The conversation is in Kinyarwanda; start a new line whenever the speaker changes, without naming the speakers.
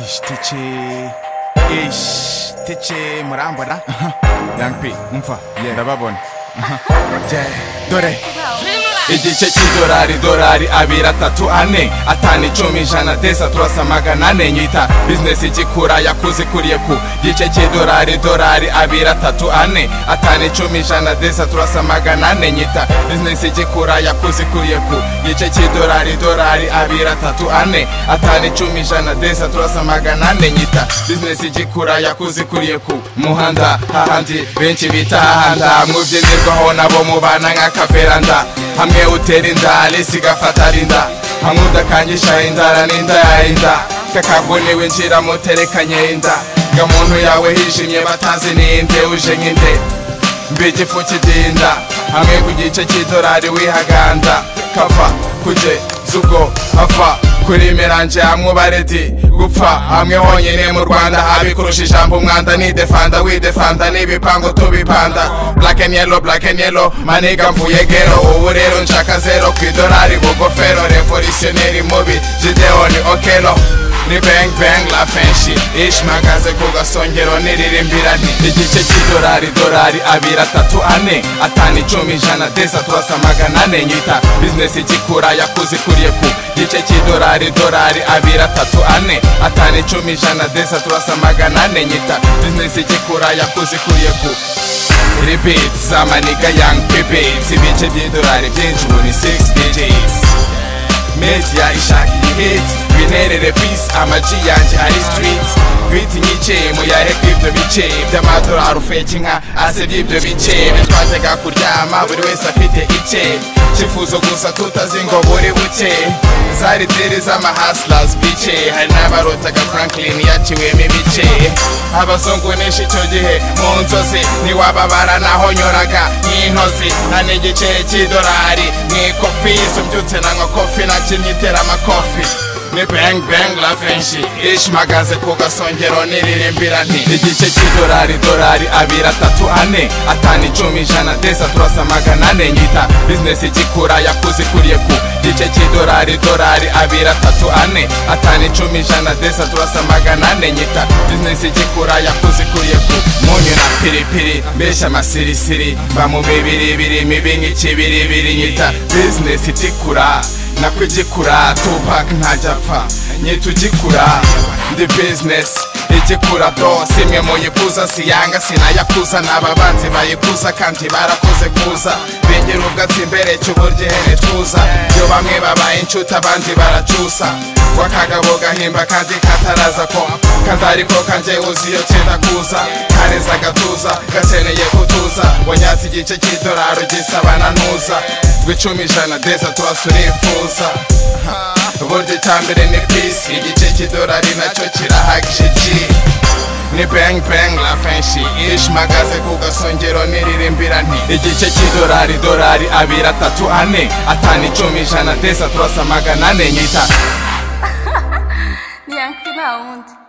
ishtiki ishtiki murambona young p umva ndababona Yeah, dore igice cy'idolari idolari abiri atatu ane atanu icumi ijana desa turasa magana ane nyita bizinesi igikura yakuze ikuriye ku gice cy'idolari idolari abiri atatu ane atanu icumi ijana desa turasa magana ane nyita bizinesi igikura yakuze ikuriye ku gice cy'idolari idolari abiri atatu ane atanu icumi ijana desa turasa magana ane nyita bizinesi igikura yakuze ikuriye ku muhanda hahandi benshi bita hahanda mubyimirwaho nabo mubana nk'akaveranda hamwe utera inda n'isi igafata rinda hamwe udakangisha indara n'inda yarinda kakavuniwe nshira muterekanye inda gamuntu yawe hijimye batazi ninde uje nk'inde mbigifu kidinda hamwe ku gice cy'idolari wihaganda kava kuje zugo ava kuri miranje hamwe ubaredi gupfa hamwe honyine mu rwanda habi kurusha ijambo umwanda nidefanda widefanda n'ibipangu tubipanda black and yellow black and yellow maniga mvuye gero ubu rero nshaka zero ku idolari bugofero revolutionary mubi gideoni okelo ni bang bang la fenshi ishimagaze ku gasongero niririmbira nti igice cy'idolari idolari abiri atatu ane atanu icumi ijana desa turasa magana ane nyita bizinesi igikura yakuze ikuriye ku gice cy'idolari idolari abiri atatu ane atanu icumi ijana desa turasa magana ane nyita bizinesi igikura yakuze ikuriye ku ribitsi zamaniga yang pibitsi ibice by'idolari byinshi muri 6 digits media ishaka igihitsi binerere peace amaji yanjye ari street bita inyice muyahe kw'ibyo bice by'amadolari ufeke nka ase by'ibyo bice bitwajyaga kuryama buri wese afite icye cyifuzo gusa tutazi ngo buri buke zari diri z'amahasilas bice hari n'abarotaga franklin yaciwemo ibice abazungu nishe icyo gihe mu nzozi ntiwababara naho nyoraga nk'intozi nta n'igice cy'idolari n'ikofi sumbyutse nanywa kofi nakinnye itera amakofi ni bang bang la fenshi ishimagaze ku gasongero niririmbira nti igice cy'idolari idolari abiri atatu ane atanu icumi ijana desa turasa magana ane nyita bizinesi igikura yakuze ikuriye ku gice cy'idolari idolari abiri atatu ane atanu icumi ijana desa turasa magana ane nyita bizinesi igikura yakuze ikuriye ku munyu na piripiri mbeshya amasirisiri mba mu bibiri biri mibi nk'ikibiribiri nyita bizinesi itikura nako igikura tupac ntajya apfa nyita ugikura ndi bizinesi igikura dose imwe muyikuza siyanga sinayakuza n'ababanzi bayikuza kandi barakoze kuza bengera ubwatsi imbere cy'uburyo ihere tuza iyo bamwe babaye inshuti abandi baracusa wakagabo gahimba kandi kataraza ko kandi ariko kanjye uzi iyo cyenda kuza kareza agatuza gakeneye gutuza wanyatse igice cy'idolari ugisaba na ntuza rw'icumi ijana deza turasurifuza burya icya mbere ni pisi igice cy'idolari nacyo kirahagije ni bang bang la fenshi ishimagaze ku gasongero niririmbira nti igice cy'idolari idolari abiri atatu ane atanu icumi ijana deza turasa magana ane nyita
Young P nta wundi